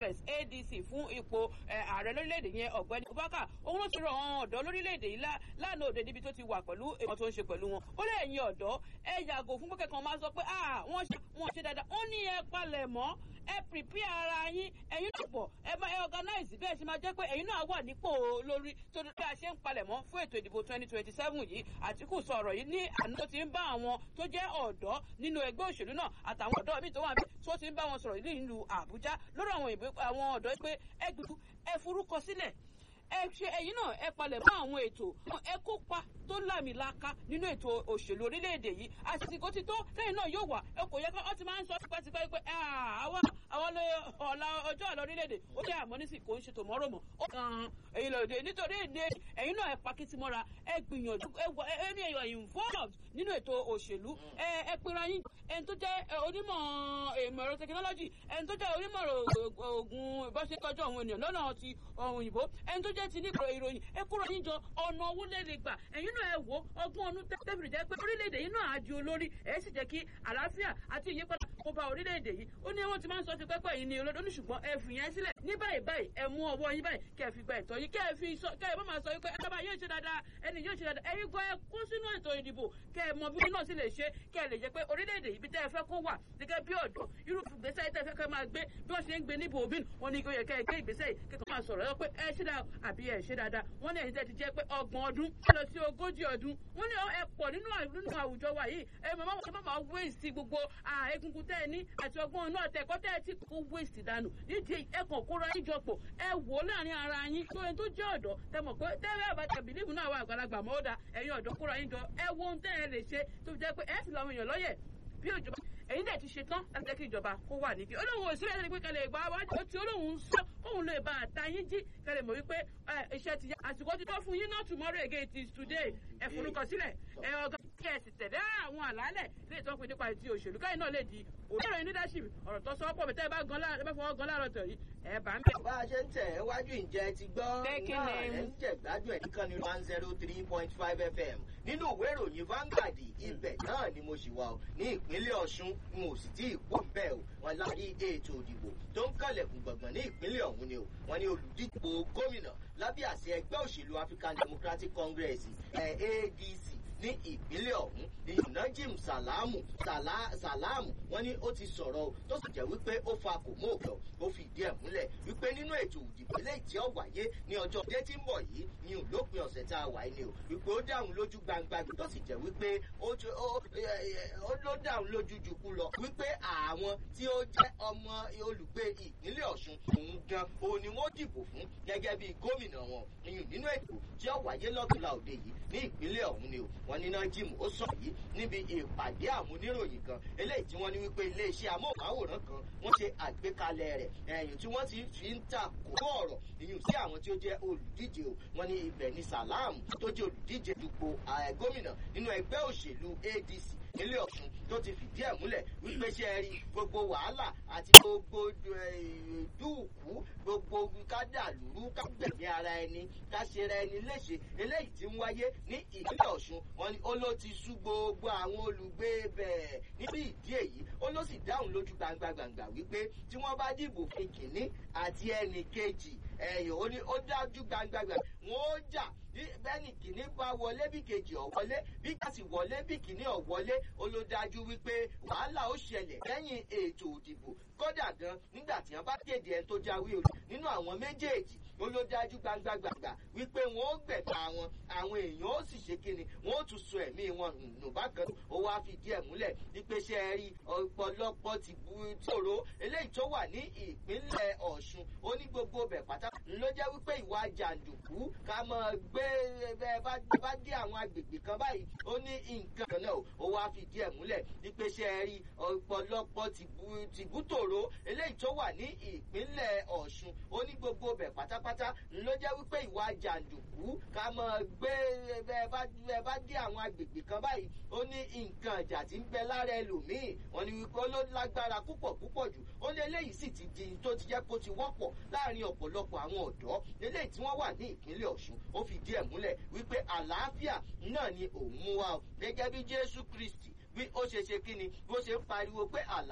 congress adc fún ipò ààrẹ lórílẹ̀‐èdè yẹn ọ̀gbẹ́ni abubakar òun ló ti rọ àwọn ọ̀dọ́ lórílẹ̀‐èdè yìí lánàá òde níbi tó ti wà pẹ̀lú èèyàn tó ń ṣe pẹ̀lú wọn ó lé ẹ̀yin ọ̀dọ́ ẹ yàgò fún pé kẹ́kọ̀ọ́ máa sọ pé wọ́n ṣe dáadáa ó ní ẹ palẹ̀ mọ́ ẹ prepare ara yín ẹ̀yin náà pọ̀ ẹ máa ẹ organize bẹ́ẹ̀ ṣe máa jẹ́ pé ẹ̀yin náà wà nípò lórí tó bí a ṣe ń palẹ̀ mọ́ fún ètò ìdìbò twenty twenty seven yìí àtìkù sọ̀rọ̀ yìí ní àná tó ti ń bá àwọn tó jẹ́ ọ̀dọ́ nínú ẹgbẹ́ òṣèlú náà àtàwọn ọ̀dọ́ míì tó wà níbi tó ti ń bá wọn sọ̀rọ̀ nílùú àbújá lórí àwọn ọ̀dọ́ pé ẹ gbìyànjú ẹ forúkọ sílẹ̀ ẹ ṣe ẹ̀yin náà ẹ palẹ̀ mọ́ àwọn ètò ẹ kópa tó lámìlaka nínú ètò òṣèlú orílẹ̀-èdè yìí àsìkò ti tó lẹ́yìn náà yóò wà ẹ kò yẹ ká ọ ti máa ń sọ tipẹ́tipẹ́ pé àwa àwọn ọ̀la ọjọ́ àlọ́ orílẹ̀-èdè ó jẹ́ àmọ́ nísì kò ń ṣe tòmọ́rọ̀ mọ́ ó kàn èyí lòdì nítorí èdè ẹ̀yin náà ẹ pakítí mọ́ra ẹ gbìyànjú ẹ ní ẹ̀yọ̀ involved nínú ètò òṣèlú ẹ ẹ pera yín ẹni tó jẹ́ onímọ̀ ìmọ̀ ẹ̀rọ tẹkinọ́lọ́jì ẹni tó jẹ́ onímọ̀ oògùn ìbáṣekọjọ́ àwọn ènìyàn lọ́nà ti òyìnbó ẹni tó jẹ́ ti ní ìròyìn ẹ kúrò yín jọ ọ̀nà owó lè lè gbà ẹ̀yin náà ẹ wò ọgbọ́n ọdún tẹ́bìrì jẹ́ pé orílẹ̀-èdè yìí náà á di olórí ẹ̀ sì jẹ́ kí àlàáfíà àti ìyípadà kó bá orílẹ̀-èdè yìí ó ní wọ́n ti máa ń sọ ti pẹ́pẹ́ yìí ní olódó ní ṣùgbọ́n ẹ fi yẹn sílẹ̀ ní báyìí báyìí ẹ mú ọwọ́ yín báyìí kẹ́ ẹ fi gba ẹ̀tọ́ yín kẹ́ ẹ fi sọ kẹ́ ẹ bá máa sọ wípé ẹ bá yóò ṣe dáadáa ẹni yóò ṣe dáadáa ẹ̀yin gan ẹ kó sínú ètò ìdìbò kẹ́ ẹ mọ bí náà sì lè ṣe kẹ́ ẹ lè jẹ́ pé orílẹ̀-èdè yìí bí tẹ́ ẹ fẹ́ kó wà gẹ́gẹ́ bí ọ̀dọ́ irú ìgbésẹ̀ tẹ́ ẹ fẹ́ kẹ́ máa gbé bí wọ́n ṣe ń gbé níbo òbí wọn ni yẹ kẹ́ ẹ gbé ìgbésẹ̀ yìí kẹ́kọ̀ọ́ máa sọ̀rọ̀ ẹ pé ẹ ṣe dáa àbí ẹ ṣe dáadáa wọ́n ní ẹ̀yin tẹ́ ti jẹ́ pé ọgbọ̀n ọdún lọ sí ogójì ọdún wọ́n ní ẹ pọ̀ nínú àwùjọ wa yìí ẹ máa ẹ máa waste gbogbo egungun tẹ́ ẹ ní àti ọgbọ́n náà tẹ̀kọ́ tẹ́ ẹ ti kó waste dànù nídìí ẹ kàn kóra yín jọpọ̀ ẹ wò láàrin ara yín tó ẹni tó jẹ́ ọ̀dọ́ tẹ mọ̀ pé tẹ́lẹ̀ àbájá bìlíìfù náà wà àgbàlagbà mọ́ ó da ẹ̀yin ọ̀dọ́ kóra yín jọ ẹ wo ohun tẹ́ ẹ lè ṣe tó fi jẹ́ pé ẹ fi làwọn èèyàn lọ́yẹ̀ bí òjọba ẹ̀yin dẹ̀ ti ṣe tán láti jẹ́ kí ìjọba kó wà níbi olóhùn òsínbẹ́ ẹni pé kẹlẹ̀ ìgbà wájú ó ti olóhùn ń sọ kóhùn lè bá àtà yín jí kẹlẹ̀ mọ̀ wípé iṣẹ́ ti yá àsìkò ti tó fún yín náà tomorrow again it is today ẹ forúkọ sílẹ̀ ẹ ọgá kí ẹ sì tẹ̀lé àwọn àlàálẹ̀ lè tó pin nípa ti òṣèlú káyìn náà lè di òṣèré leadership ọ̀rọ̀ tó sọ pọ̀ bẹ́tẹ́ bá gan láàrọ̀ bá fọwọ́ gan láàrọ̀ tọ̀ yìí ẹ bá ń bẹ̀. bá a ṣe ń tẹ̀ ẹ́ wájú ìjẹ́ ti gbọ́ náà ẹ̀ ń jẹ̀ gbádùn ẹ̀ nìkan ní one zero three point five fm nínú ìwé ìròyìn Vanguard ibẹ̀ náà ni mo ṣì wà ó ní ìpínlẹ̀ Ọ̀ṣun n ò sì tí ì pò bẹ́ẹ̀ o wọn láti ètò òdìbò tó ń kànlẹ̀kùn gbọ̀ngàn ní ìpínlẹ̀ ọ̀hún ni o wọn ní olùdíje gómìnà lábẹ́ àṣẹ ẹgbẹ́ òṣèlú African Democratic Congress ADC ní ìpínlẹ̀ ọ̀hún ní Najim Salamu Salamu wọ́n ní ó ti sọ̀rọ̀ tó sì jẹ́ wípé ó fa kò mú òkè ó fi ìdí ẹ̀ múlẹ̀ wípé nínú ètò òdìbò eléyìí tí ó wáyé ní ọjọ́ dé tí ń bọ̀ yìí ní òlópin ọ̀sẹ̀ tá a wà ní o wípé ó dáhùn lójú gbangba tó sì jẹ́ wípé ó ló dáhùn lójú jùkú lọ wípé àwọn tí ó jẹ́ ọmọ olùgbé ìpínlẹ̀ Ọ̀ṣun òun gan òun ni wọ́n dìbò fún gẹ́gẹ́ bí gómìnà wọn nínú ètò tí ó wáyé lọ́tùlá òde yìí ní ìpínlẹ̀ ọ̀hún ni o wọ́n ní Najim ó sọ yìí níbi ìpàdé àwọn oníròyìn kan eléyìí tí wọ́n ní wípé iléeṣẹ́ amóhùnmáwòrán kan wọ́n ṣe àgbékalẹ̀ rẹ̀ ẹ̀yìn tí wọ́n ti fi ń ta kó ọ̀rọ̀ ìyún sí àwọn tí ó jẹ́ olùdíje o wọ́n ní ibẹ̀ ní Salam tó jẹ́ olùdíje dupò gómìnà nínú ẹgbẹ́ òṣèlú ADC nílé Ọ̀ṣun tó ti fìdí ẹ̀ múlẹ̀ wípé ṣe rí gbogbo wàhálà àti gbogbo dúùkú gbogbo kádàlúrú kágbẹ̀mí ara ẹni káṣera ẹni léṣe eléyìí tí ń wáyé ní ìpínlẹ̀ Ọ̀ṣun wọn ni ó ló ti sú gbogbo àwọn olùgbé bẹ́ẹ̀ níbi ìdí èyí ó ló sì dáhùn lójú gbangba gbangba wípé tí wọ́n bá dìbò fún kìnní àti ẹnì kejì ẹ̀yìn ó ní ó dájú gbangba gbangba wọn ó jà bẹ́ẹ̀ni kìíní bá wọlé bí kejì ọ̀ wọlé bí kàsì wọlé bí kìíní ọ̀ wọlé ó ló dájú wípé wàhálà ó ṣẹlẹ̀ lẹ́yìn ètò òdìbò kódà gan nígbà tí wọ́n bá kéde ẹni tó jáwé olú nínú àwọn méjèèjì ó ló dájú gbangba gbangba wípé wọn ó gbẹ̀ta wọn àwọn èèyàn ó sì ṣe kíni wọn ó tún so ẹ̀mí wọn nù bákan ó wá fìdí ẹ̀ múlẹ̀ wípé ṣe é rí ọ̀pọ̀lọpọ̀ ti bu tòró eléyìí tó wà ní ìpínlẹ̀ Ọ̀ṣun ó ní gbogbo bẹ̀ pátá ló jẹ́ wípé ìwà jàǹdùkú ká máa gbé bẹ́ẹ̀ bá dé àwọn agbègbè kan báyìí ó ní nǹkan kan náà ó wá fìdí ẹ̀ múlẹ̀ wípé ṣe é rí ọ̀pọ̀lọpọ̀ tìbútòrò eléyìí tó wà ní ìpínlẹ̀ Ọ̀ṣun ó ní gbogbo bẹ̀ pátápátá ló jẹ́ wípé ìwà jàǹdùkú ká máa gbé bẹ́ẹ̀ bá dé àwọn agbègbè kan báyìí ó ní nǹkan ìjà tí ń bẹ lára ẹlòmíì wọ́n ní wípé ó ló lágbára púpọ̀ púpọ̀ jù ó ní eléyìí sì ti di tó ti jẹ́ kó ti wọ́pọ̀ láàrin ọ̀pọ̀lọpọ̀ àwọn ọ̀dọ́ eléyìí tí wọ́n wà ní ìpínlẹ̀ Ọ̀ṣun ó fìdí ẹ̀ múlẹ̀ wípé àlàáfíà náà ni òun mú wa gẹ́gẹ́ bí Jésù Kristi bí ó ṣe ṣe kí ni bó ṣe ń pariwo pé àlàáfíà.